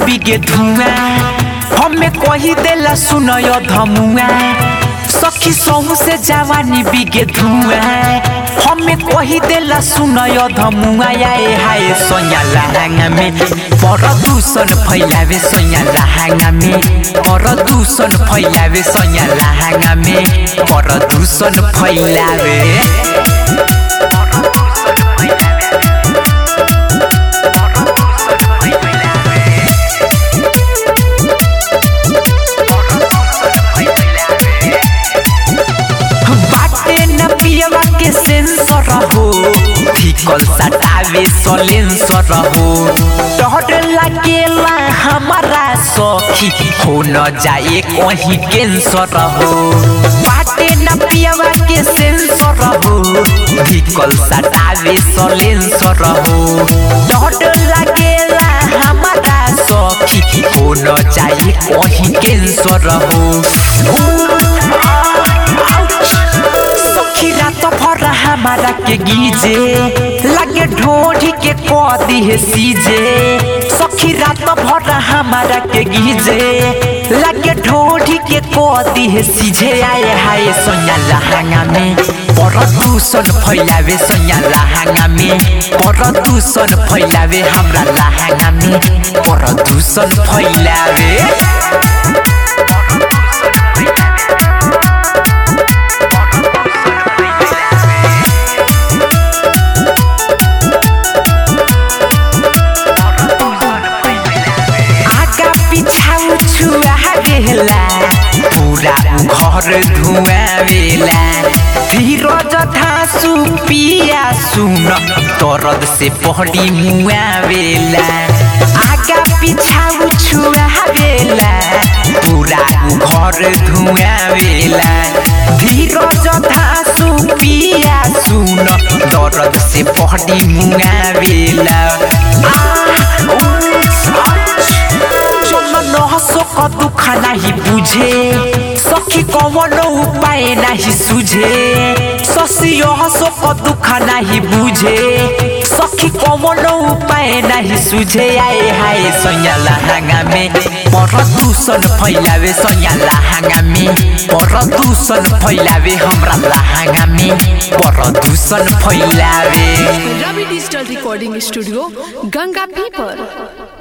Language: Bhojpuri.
बिगे धुआ हमें कही देला सुनय धमुआ सखी सहू से जवानी बिगे धुआ हमें कही देला सुनय धमुआ आए हाय सोया लहंगा में प्रदूषण फैलावे सोया लहंगा में प्रदूषण फैलावे सोया लहंगा में प्रदूषण फैलावे बाटे न पियवा के सेंसर हो फिकल सटावे सलेंसर हो डर लागेला हमारा सखी हो न जाए कहीं कैंसर हो बाटे न पियवा के सेंसर हो फिकल सटावे सलेंसर हो डर लागेला हमारा सखी हो न जाए कहीं कैंसर हो सखी रात भर हमारा के गीजे लगे ढोढ़ी के कदी है सीजे सखी रात भर हमारा के गीजे लगे ढोढ़ी के कदी है सीझे आए हाय सोया लहंगा में प्रदूषण फैलावे सोया लहंगा में प्रदूषण फैलावे हमरा लहंगा में प्रदूषण फैलावे आगा पिछाउ छुआ गेला पूरा घर धुआवेला धीरज धासु पिया सुन दर्द से पहड़ी मुआवेला आगा पिछाउ छुआ गेला पूरा घर धुआवेला धीरज धासु पिया सुन दर्द से पहड़ी मुआवेला चलो नहसो क दुख नाही बुझे सखी कवनो उपाय नाही सुझे ससियो हसो क दुख नाही बुझे सखी कवनो उपाय नाही सुझे आए हाय सोया लहंगा में प्रदूषण फैलावे सोया लहंगा में प्रदूषण फैलावे हमरा लहंगा में प्रदूषण फैलावे Ravi digital recording studio Ganga पीपर